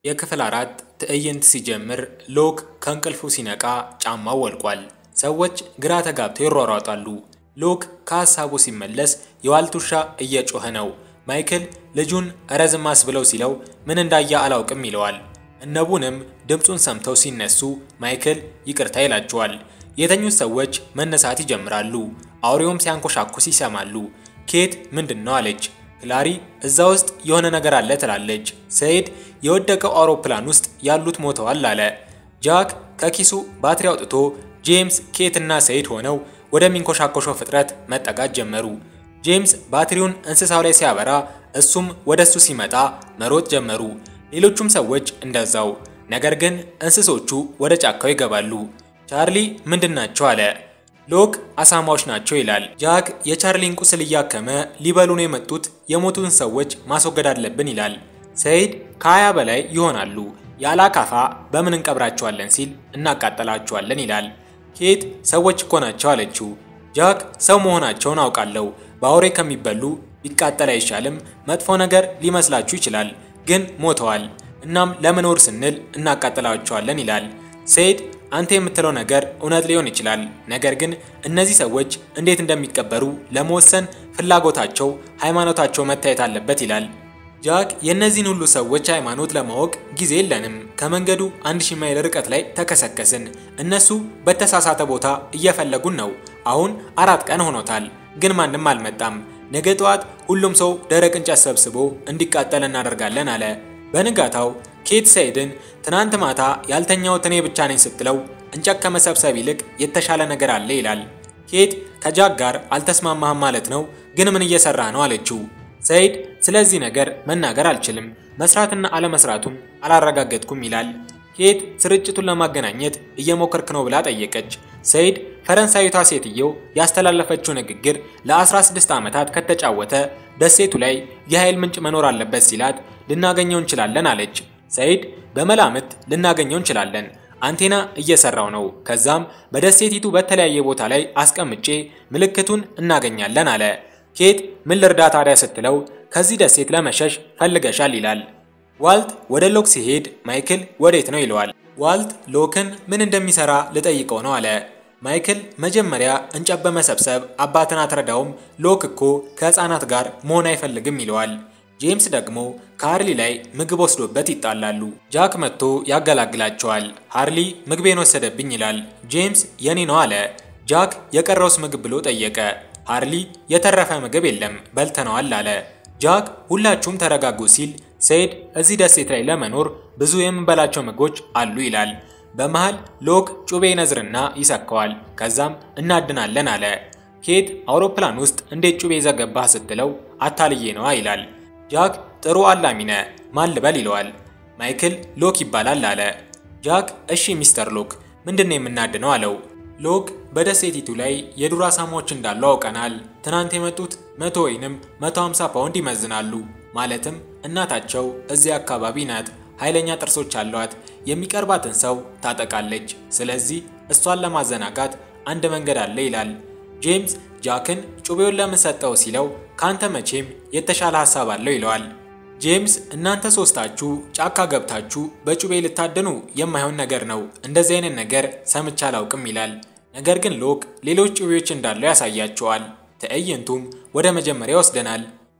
የክፍል አራት ትዕይንት ሲጀምር ሎክ ከእንቅልፉ ሲነቃ ጫማው ወልቋል። ሰዎች ግራ ተጋብተው ይሯሯጣሉ። ሎክ ከሀሳቡ ሲመለስ የዋልት ውሻ እየጮኸ ነው። ማይክል ልጁን እረ ዝም አስብለው ሲለው ምን እንዳየ አላውቅም ይለዋል። እነቡንም ድምፁን ሰምተው ሲነሱ ማይክል ይቅርታ ይላቸዋል። የተኙት ሰዎች መነሳት ይጀምራሉ። አውሬውም ሲያንኮሻኩስ ይሰማሉ። ኬት ምንድን ነው አለች። ክላሪ እዛ ውስጥ የሆነ ነገር አለ ትላለች። ሰይድ የወደቀው አውሮፕላን ውስጥ ያሉት ሞተዋል አለ። ጃክ ከኪሱ ባትሪ አውጥቶ ጄምስ፣ ኬት እና ሰይድ ሆነው ወደሚንኮሻኮሸው ፍጥረት መጠጋት ጀመሩ። ጄምስ ባትሪውን እንስሳው ላይ ሲያበራ እሱም ወደሱ ሲመጣ መሮጥ ጀመሩ። ሌሎቹም ሰዎች እንደዛው። ነገር ግን እንስሶቹ ወደ ጫካው ይገባሉ። ቻርሊ ምንድናቸው አለ። ሎክ አሳማዎች ናቸው ይላል። ጃክ የቻርሊን ቁስል እያከመ ሊበሉ ነው የመጡት የሞቱትን ሰዎች ማስወገድ አለብን ይላል። ሰይድ ከሀያ በላይ ይሆናሉ ያለ አካፋ በምን እንቀብራቸዋለን ሲል እናቃጠላቸዋለን ይላል። ኬት ሰዎች እኮ ናቸው አለችው። ጃክ ሰው መሆናቸውን አውቃለሁ፣ በአውሬ ከሚበሉ ቢቃጠል አይሻልም? መጥፎ ነገር ሊመስላችሁ ይችላል፣ ግን ሞተዋል። እናም ለመኖር ስንል እናቃጥላቸዋለን ይላል። ሰይድ አንተ የምትለው ነገር እውነት ሊሆን ይችላል፣ ነገር ግን እነዚህ ሰዎች እንዴት እንደሚቀበሩ ለመወሰን ፍላጎታቸው፣ ሃይማኖታቸው መታየት አለበት ይላል። ጃክ የእነዚህን ሁሉ ሰዎች ሃይማኖት ለማወቅ ጊዜ የለንም። ከመንገዱ አንድ ሺህ ማይል ርቀት ላይ ተከሰከስን። እነሱ በተሳሳተ ቦታ እየፈለጉን ነው። አሁን አራት ቀን ሆኖታል፣ ግን ማንም አልመጣም። ነገ ጠዋት ሁሉም ሰው ደረቅ እንጨት ሰብስቦ እንዲቃጠል እናደርጋለን አለ። በንጋታው ኬት ሰይድን ትናንት ማታ ያልተኛሁት እኔ ብቻ ነኝ ስትለው እንጨት ከመሰብሰብ ይልቅ የተሻለ ነገር አለ ይላል። ኬት ከጃክ ጋር አልተስማማህም ማለት ነው፣ ግን ምን እየሰራ ነው አለችው። ሰይድ ስለዚህ ነገር መናገር አልችልም፣ መስራትና አለመስራቱን አላረጋገጥኩም ይላል። ኬት ስርጭቱን ለማገናኘት እየሞከርክ ነው ብላ ጠየቀች። ሰይድ ፈረንሳዊቷ ሴትየው ያስተላለፈችው ንግግር ለ16 ዓመታት ከተጫወተ ደሴቱ ላይ የኃይል ምንጭ መኖር አለበት ሲላት ልናገኘው እንችላለን አለች። ሰይድ በመላምት ልናገኘው እንችላለን፣ አንቴና እየሰራው ነው። ከዛም በደሴቲቱ በተለያየ ቦታ ላይ አስቀምጬ ምልክቱን እናገኛለን አለ። ኬት ምን ልርዳ ታዲያ ስትለው ከዚህ ደሴት ለመሸሽ ፈልገሻል ይላል። ዋልት ወደ ሎክ ሲሄድ ማይክል ወዴት ነው ይለዋል። ዋልት ሎክን ምን እንደሚሰራ ልጠይቀው ነው አለ። ማይክል መጀመሪያ እንጨት በመሰብሰብ አባትን አትረዳውም፣ ሎክ እኮ ከህፃናት ጋር መሆን አይፈልግም ይለዋል። ጄምስ ደግሞ ከሃርሊ ላይ ምግብ ወስዶበት ይጣላሉ። ጃክ መጥቶ ያገላግላቸዋል። ሃርሊ ምግቤን ወሰደብኝ ይላል። ጄምስ የኔ ነው አለ። ጃክ የቀረውስ ምግብ ብሎ ጠየቀ። ሃርሊ የተረፈ ምግብ የለም በልተነዋል አለ። ጃክ ሁላችሁም ተረጋጉ ሲል ሰይድ እዚህ ደሴት ላይ ለመኖር ብዙ የምንበላቸው ምግቦች አሉ ይላል። በመሃል ሎክ ጩቤ ነዝርና ይሰካዋል። ከዛም እናድናለን አለ። ኬት አውሮፕላን ውስጥ እንዴት ጩቤ ዘገባህ ስትለው አታልዬ ነዋ ይላል። ጃክ ጥሩ አላሚነ ማን ልበል ይለዋል። ማይክል ሎክ ይባላል አለ። ጃክ እሺ ሚስተር ሎክ ምንድን ነው የምናድነው አለው። ሎክ በደሴቲቱ ላይ የዱር አሳማዎች እንዳሉ አውቀናል። ትናንት የመጡት መቶ ወይንም 150 ፓውንድ ይመዝናሉ። ማለትም እናታቸው እዚያ አካባቢ ናት። ኃይለኛ ጥርሶች አሏት። የሚቀርባትን ሰው ታጠቃለች። ስለዚህ እሷን ለማዘናጋት አንድ መንገድ አለ ይላል። ጄምስ ጃክን ጩቤውን ለምን ሰጠው ሲለው ካንተ መቼም የተሻለ ሀሳብ አለው ይለዋል። ጄምስ እናንተ ሶስታችሁ ጫካ ገብታችሁ በጩቤ ልታደኑ የማይሆን ነገር ነው፣ እንደዚህ አይነት ነገር ሰምቼ አላውቅም ይላል። ነገር ግን ሎክ ሌሎች ጩቤዎች እንዳለው ያሳያቸዋል። ትዕይንቱም ወደ መጀመሪያ ይወስደናል።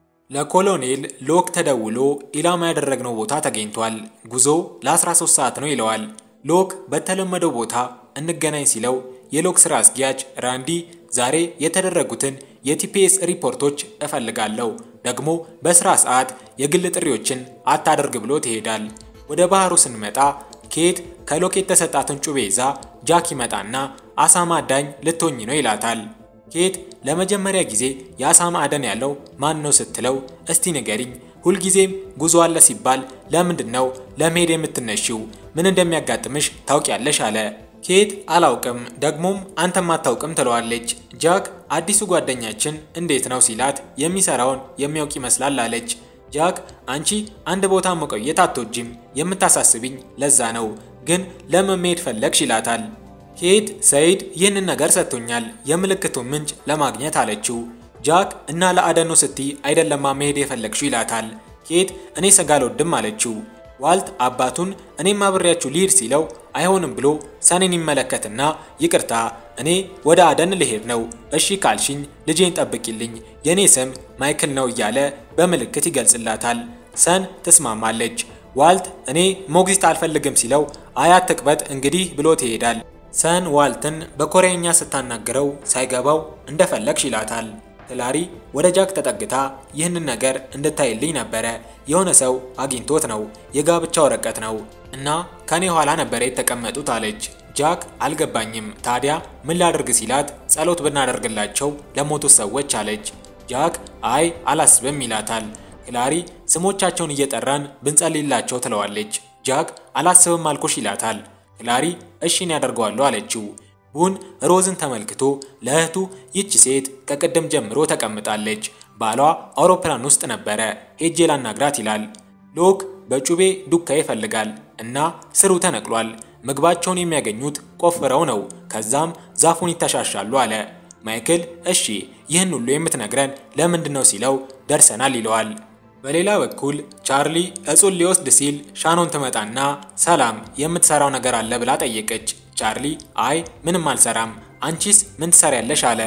ለኮሎኔል ሎክ ተደውሎ ኢላማ ያደረግነው ቦታ ተገኝቷል፣ ጉዞ ለ13 ሰዓት ነው ይለዋል። ሎክ በተለመደው ቦታ እንገናኝ ሲለው የሎክ ስራ አስኪያጅ ራንዲ ዛሬ የተደረጉትን የቲፒኤስ ሪፖርቶች እፈልጋለሁ፣ ደግሞ በስራ ሰዓት የግል ጥሪዎችን አታደርግ ብሎ ትሄዳል። ወደ ባህሩ ስንመጣ ኬት ከሎክ የተሰጣትን ጩቤ ይዛ ጃክ ይመጣና አሳማ አዳኝ ልትሆኝ ነው ይላታል። ኬት ለመጀመሪያ ጊዜ የአሳማ አደን ያለው ማን ነው ስትለው እስቲ ንገሪኝ፣ ሁልጊዜም ጉዞ አለ ሲባል ለምንድን ነው ለመሄድ የምትነሺው? ምን እንደሚያጋጥምሽ ታውቂያለሽ አለ። ኬት አላውቅም፣ ደግሞም አንተም አታውቅም ትለዋለች። ጃክ አዲሱ ጓደኛችን እንዴት ነው ሲላት የሚሰራውን የሚያውቅ ይመስላል አለች። ጃክ አንቺ አንድ ቦታ መቆየት አትወጂም፣ የምታሳስቢኝ ለዛ ነው፣ ግን ለምን መሄድ ፈለግሽ ይላታል። ኬት ሰይድ ይህንን ነገር ሰጥቶኛል የምልክቱን ምንጭ ለማግኘት አለችው። ጃክ እና ለአደኑ ስቲ አይደለማ መሄድ የፈለግሽው ይላታል። ኬት እኔ ስጋ አልወድም አለችው። ዋልት አባቱን እኔም አብሬያችሁ ልሂድ ሲለው አይሆንም ብሎ ሰኔን ይመለከትና ይቅርታ እኔ ወደ አደን ልሄድ ነው፣ እሺ ካልሽኝ ልጄን ጠብቂልኝ፣ የኔ ስም ማይክል ነው እያለ በምልክት ይገልጽላታል። ሰን ትስማማለች። ዋልት እኔ ሞግዚት አልፈልግም ሲለው አያት ትቅበጥ እንግዲህ ብሎት ይሄዳል። ሰን ዋልትን በኮሪያኛ ስታናግረው ሳይገባው እንደፈለግሽ ይላታል። ክላሪ ወደ ጃክ ተጠግታ ይህንን ነገር እንድታይልኝ ነበረ የሆነ ሰው አግኝቶት ነው የጋብቻ ወረቀት ነው እና ከኔ ኋላ ነበረ የተቀመጡት አለች። ጃክ አልገባኝም ታዲያ ምን ላድርግ ሲላት ጸሎት ብናደርግላቸው ለሞቱት ሰዎች አለች። ጃክ አይ አላስብም ይላታል። ክላሪ ስሞቻቸውን እየጠራን ብንጸልይላቸው ትለዋለች። ጃክ አላስብም አልኩሽ ይላታል። ክላሪ እሺን ያደርገዋለሁ አለችው። ቡን ሮዝን ተመልክቶ ለእህቱ ይች ሴት ከቅድም ጀምሮ ተቀምጣለች፣ ባሏ አውሮፕላን ውስጥ ነበረ፣ ሄጄ ላናግራት ይላል። ሎክ በጩቤ ዱካ ይፈልጋል እና ስሩ ተነቅሏል። ምግባቸውን የሚያገኙት ቆፍረው ነው፣ ከዛም ዛፉን ይተሻሻሉ አለ። ማይክል እሺ ይህን ሁሉ የምትነግረን ለምንድን ነው ሲለው ደርሰናል ይለዋል። በሌላ በኩል ቻርሊ እጹን ሊወስድ ሲል ሻኖን ትመጣና ሰላም የምትሰራው ነገር አለ ብላ ጠየቀች። ቻርሊ አይ ምንም አልሰራም፣ አንቺስ ምን ትሰሪያለሽ አለ።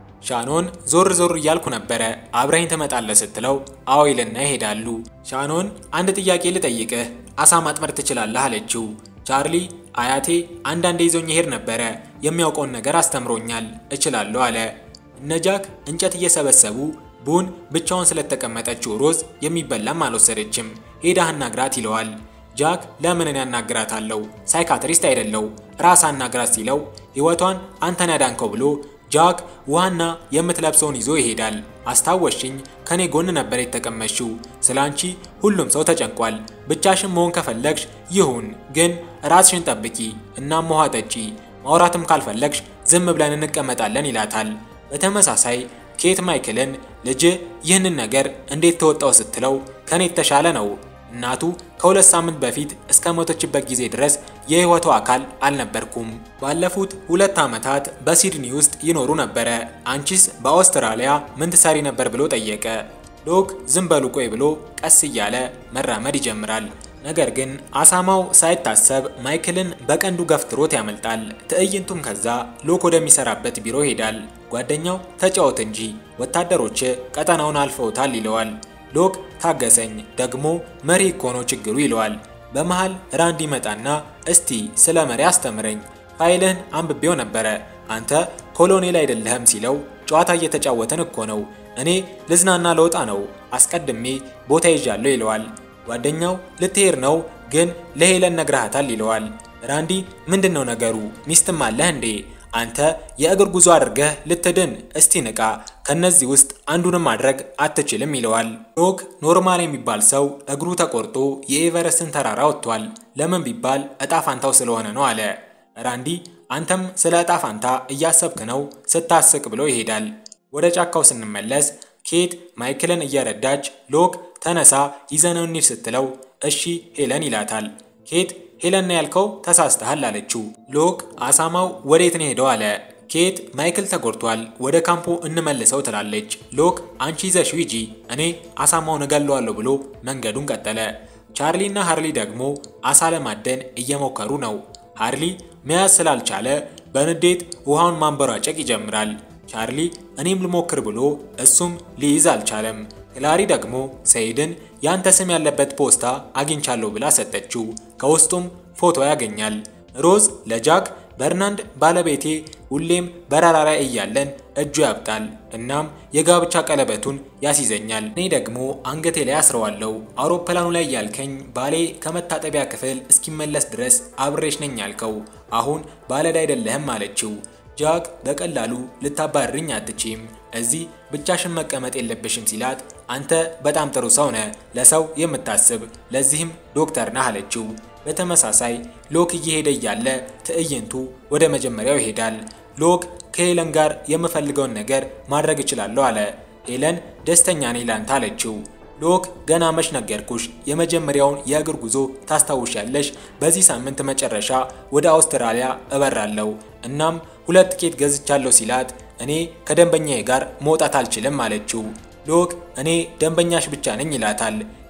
ሻኖን ዞር ዞር እያልኩ ነበረ አብረኝ ትመጣለህ ስትለው አዎ ይልና ይሄዳሉ። ሻኖን አንድ ጥያቄ ልጠይቅህ፣ አሳ ማጥመድ ትችላለህ አለችው። ቻርሊ አያቴ አንዳንዴ ይዞኝ ይሄድ ነበረ፣ የሚያውቀውን ነገር አስተምሮኛል፣ እችላለሁ አለ። እነ ጃክ እንጨት እየሰበሰቡ ቡን ብቻውን ስለተቀመጠችው ሮዝ የሚበላም አልወሰደችም። ሄዳህ አናግራት ይለዋል። ጃክ ለምንን ያናግራታለው? ሳይካትሪስት አይደለው ራስ አናግራት ሲለው ሕይወቷን አንተን ያዳንከው ብሎ ጃክ ውሃና የምትለብሰውን ይዞ ይሄዳል። አስታወሽኝ፣ ከኔ ጎን ነበር የተቀመጥሽው። ስለ አንቺ ሁሉም ሰው ተጨንቋል። ብቻሽን መሆን ከፈለግሽ ይሁን፣ ግን ራስሽን ጠብቂ። እናም ውሃ ጠጪ። ማውራትም ካልፈለግሽ ዝም ብለን እንቀመጣለን ይላታል። በተመሳሳይ ኬት ማይክልን ልጅ ይህንን ነገር እንዴት ተወጣው ስትለው ከኔ የተሻለ ነው እናቱ ከሁለት ሳምንት በፊት እስከ ሞተችበት ጊዜ ድረስ የህይወቷ አካል አልነበርኩም። ባለፉት ሁለት ዓመታት በሲድኒ ውስጥ ይኖሩ ነበረ። አንቺስ በአውስትራሊያ ምን ትሰሪ ነበር ብሎ ጠየቀ። ሎክ ዝም በሉ ቆይ ብሎ ቀስ እያለ መራመድ ይጀምራል። ነገር ግን አሳማው ሳይታሰብ ማይክልን በቀንዱ ገፍትሮት ያመልጣል። ትዕይንቱም ከዛ ሎክ ወደሚሰራበት ቢሮ ይሄዳል። ጓደኛው ተጫወት እንጂ ወታደሮች ቀጠናውን አልፈውታል ይለዋል። ሎክ ታገሰኝ፣ ደግሞ መሪ እኮ ነው ችግሩ ይለዋል። በመሃል ራንድ ይመጣና እስቲ ስለ መሪ አስተምረኝ፣ ፋይልህን አንብቤው ነበረ፣ አንተ ኮሎኔል አይደለህም ሲለው ጨዋታ እየተጫወተን እኮ ነው፣ እኔ ልዝናና ለወጣ ነው፣ አስቀድሜ ቦታ ይዣለሁ ይለዋል። ጓደኛው ልትሄድ ነው ግን ለሄለን ነግረሃታል ይለዋል። ራንዲ ምንድን ነው ነገሩ? ሚስትም አለህ እንዴ? አንተ የእግር ጉዞ አድርገህ ልትድን እስቲ ንቃ፣ ከነዚህ ውስጥ አንዱንም ማድረግ አትችልም ይለዋል። ሎክ ኖርማል የሚባል ሰው እግሩ ተቆርጦ የኤቨረስትን ተራራ ወጥቷል። ለምን ቢባል እጣ ፋንታው ስለሆነ ነው አለ። ራንዲ አንተም ስለ እጣ ፋንታ እያሰብክ ነው ስታስቅ ብሎ ይሄዳል። ወደ ጫካው ስንመለስ ኬት ማይክልን እየረዳች ሎክ ተነሳ ይዘነው እንሂድ ስትለው እሺ ሄለን ይላታል። ኬት ሄለን ነው ያልከው ተሳስተሃል አለችው። ሎክ አሳማው ወዴት ነው ሄደው አለ። ኬት ማይክል ተጎድቷል፣ ወደ ካምፑ እንመልሰው ትላለች። ሎክ አንቺ ይዘሽው ሂጂ፣ እኔ አሳማውን እገለዋለሁ ብሎ መንገዱን ቀጠለ። ቻርሊ እና ሃርሊ ደግሞ አሳ ለማደን እየሞከሩ ነው። ሃርሊ መያዝ ስላልቻለ በንዴት ውሃውን ማንበራጨቅ ይጀምራል። ቻርሊ እኔም ልሞክር ብሎ እሱም ሊይዝ አልቻለም። ክላሪ ደግሞ ሰይድን ያንተ ስም ያለበት ፖስታ አግኝቻለሁ ብላ ሰጠችው። ከውስጡም ፎቶ ያገኛል። ሮዝ ለጃክ በርናንድ ባለቤቴ ሁሌም በረራ ላይ እያለን እጁ ያብጣል፣ እናም የጋብቻ ቀለበቱን ያስይዘኛል። እኔ ደግሞ አንገቴ ላይ አስረዋለሁ። አውሮፕላኑ ላይ ያልከኝ ባሌ ከመታጠቢያ ክፍል እስኪመለስ ድረስ አብሬሽ ነኝ ያልከው፣ አሁን ባለዕዳ አይደለህም አለችው። ጃክ በቀላሉ ልታባርርኝ አትችም፣ እዚህ ብቻሽን መቀመጥ የለብሽም ሲላት፣ አንተ በጣም ጥሩ ሰው ነህ፣ ለሰው የምታስብ ለዚህም ዶክተር ነህ አለችው። በተመሳሳይ ሎክ እየሄደ እያለ ትዕይንቱ ወደ መጀመሪያው ይሄዳል። ሎክ ከሄለን ጋር የምፈልገውን ነገር ማድረግ እችላለሁ አለ። ሄለን ደስተኛ ነኝ ላንተ አለችው። ሎክ ገና መች ነገርኩሽ፣ የመጀመሪያውን የእግር ጉዞ ታስታውሻለሽ? በዚህ ሳምንት መጨረሻ ወደ አውስትራሊያ እበራለሁ። እናም ሁለት ትኬት ገዝቻለሁ ሲላት እኔ ከደንበኛዬ ጋር መውጣት አልችልም አለችው። ሎክ እኔ ደንበኛሽ ብቻ ነኝ ይላታል።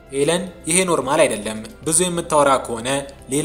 ሄለን ይሄ ኖርማል አይደለም፣ ብዙ የምታወራ ከሆነ ሌላ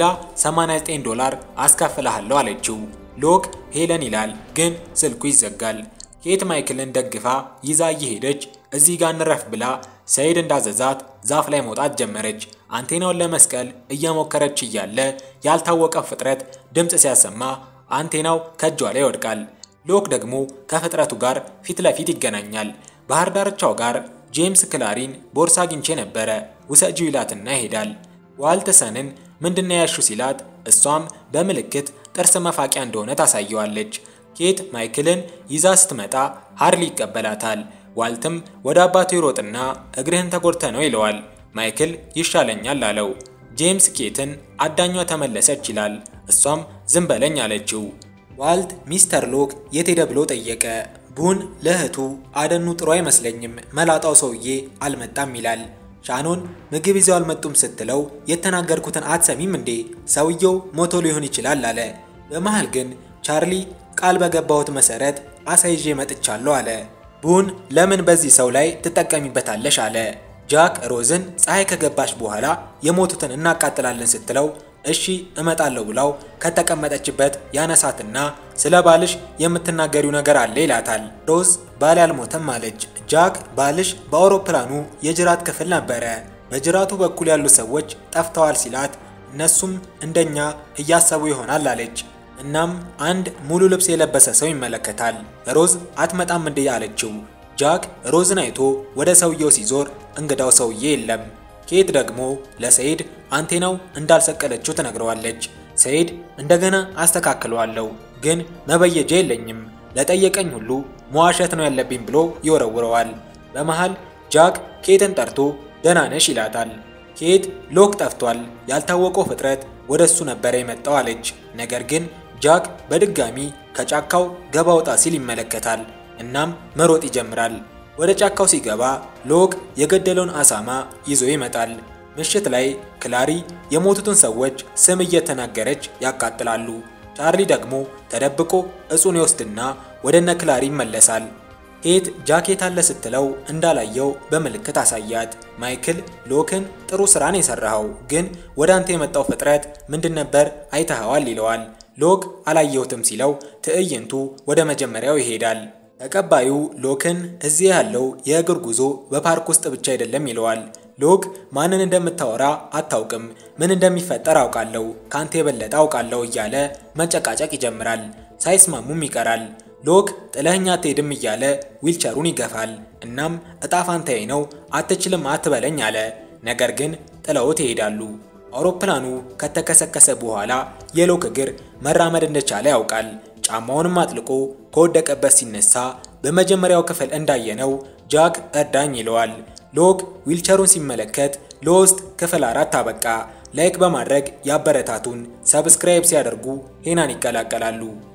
89 ዶላር አስከፍልሃለሁ አለችው። ሎክ ሄለን ይላል፣ ግን ስልኩ ይዘጋል። ኬት ማይክልን ደግፋ ይዛ እየሄደች እዚህ ጋር እንረፍ ብላ ሰይድ እንዳዘዛት ዛፍ ላይ መውጣት ጀመረች። አንቴናውን ለመስቀል እየሞከረች እያለ ያልታወቀ ፍጥረት ድምፅ ሲያሰማ አንቴናው ከእጇ ላይ ይወድቃል። ሎክ ደግሞ ከፍጥረቱ ጋር ፊት ለፊት ይገናኛል። ባህር ዳርቻው ጋር ጄምስ ክላሪን ቦርሳ አግኝቼ ነበረ ውሰጂው ይላትና ይሄዳል። ዋልትሰንን ምንድነው ያሹ ሲላት እሷም በምልክት ጥርስ መፋቂያ እንደሆነ ታሳየዋለች። ኬት ማይክልን ይዛ ስትመጣ ሃርሊ ይቀበላታል። ዋልትም ወደ አባቱ ይሮጥና እግርህን ተጎድተ ነው ይለዋል። ማይክል ይሻለኛል አለው። ጄምስ ኬትን አዳኟ ተመለሰች ይላል። እሷም ዝም በለኝ አለችው። ዋልት ሚስተር ሎክ የት ሄደ ብሎ ጠየቀ። ቡን ለእህቱ አደኑ ጥሩ አይመስለኝም፣ መላጣው ሰውዬ አልመጣም ይላል። ሻኖን ምግብ ይዘው አልመጡም ስትለው የተናገርኩትን አትሰሚም እንዴ? ሰውየው ሞቶ ሊሆን ይችላል አለ። በመሃል ግን ቻርሊ ቃል በገባሁት መሰረት አሳ ይዤ መጥቻለሁ አለ። ቡን ለምን በዚህ ሰው ላይ ትጠቀሚበታለሽ አለ። ጃክ ሮዝን ፀሐይ ከገባች በኋላ የሞቱትን እናቃጥላለን ስትለው እሺ እመጣለሁ ብላው ከተቀመጠችበት ያነሳትና ስለ ባልሽ የምትናገሪው ነገር አለ ይላታል። ሮዝ ባል አልሞተም አለች። ጃክ ባልሽ በአውሮፕላኑ የጅራት ክፍል ነበረ፣ በጅራቱ በኩል ያሉ ሰዎች ጠፍተዋል ሲላት እነሱም እንደኛ እያሰቡ ይሆናል አለች። እናም አንድ ሙሉ ልብስ የለበሰ ሰው ይመለከታል። ሮዝ አትመጣም እንዴ አለችው። ጃክ ሮዝን አይቶ ወደ ሰውየው ሲዞር እንግዳው ሰውዬ የለም። ኬት ደግሞ ለሰይድ አንቴናው እንዳልሰቀለችው ትነግረዋለች። ሰይድ እንደገና አስተካክለዋለሁ፣ ግን መበየጃ የለኝም፣ ለጠየቀኝ ሁሉ መዋሸት ነው ያለብኝ ብሎ ይወረውረዋል። በመሃል ጃክ ኬትን ጠርቶ ደህና ነሽ ይላታል። ኬት ሎክ ጠፍቷል፣ ያልታወቀው ፍጥረት ወደ እሱ ነበረ የመጣው አለች። ነገር ግን ጃክ በድጋሚ ከጫካው ገባ ወጣ ሲል ይመለከታል። እናም መሮጥ ይጀምራል። ወደ ጫካው ሲገባ ሎክ የገደለውን አሳማ ይዞ ይመጣል። ምሽት ላይ ክላሪ የሞቱትን ሰዎች ስም እየተናገረች ያቃጥላሉ። ቻርሊ ደግሞ ተደብቆ እጹን ይወስድና ወደ እነ ክላሪ ይመለሳል። ኬት ጃኬት አለ ስትለው እንዳላየው በምልክት አሳያት። ማይክል ሎክን ጥሩ ስራን የሰራኸው፣ ግን ወደ አንተ የመጣው ፍጥረት ምንድን ነበር አይተኸዋል ይለዋል። ሎክ አላየሁትም ሲለው ትዕይንቱ ወደ መጀመሪያው ይሄዳል። ተቀባዩ ሎክን እዚህ ያለው የእግር ጉዞ በፓርክ ውስጥ ብቻ አይደለም ይለዋል። ሎክ ማንን እንደምታወራ አታውቅም፣ ምን እንደሚፈጠር አውቃለሁ፣ ካንተ የበለጠ አውቃለሁ እያለ መጨቃጨቅ ይጀምራል። ሳይስማሙም ይቀራል። ሎክ ጥለኸኝ አትሄድም እያለ ዊልቸሩን ይገፋል። እናም እጣ ፋንታዬ ነው አትችልም አትበለኝ አለ። ነገር ግን ጥለውት ይሄዳሉ። አውሮፕላኑ ከተከሰከሰ በኋላ የሎክ እግር መራመድ እንደቻለ ያውቃል። ጫማውንም አጥልቆ ከወደቀበት ሲነሳ በመጀመሪያው ክፍል እንዳየነው ጃክ እርዳኝ ይለዋል። ሎክ ዊልቸሩን ሲመለከት ለውስጥ ክፍል አራት አበቃ። ላይክ በማድረግ ያበረታቱን። ሰብስክራይብ ሲያደርጉ ሄናን ይቀላቀላሉ።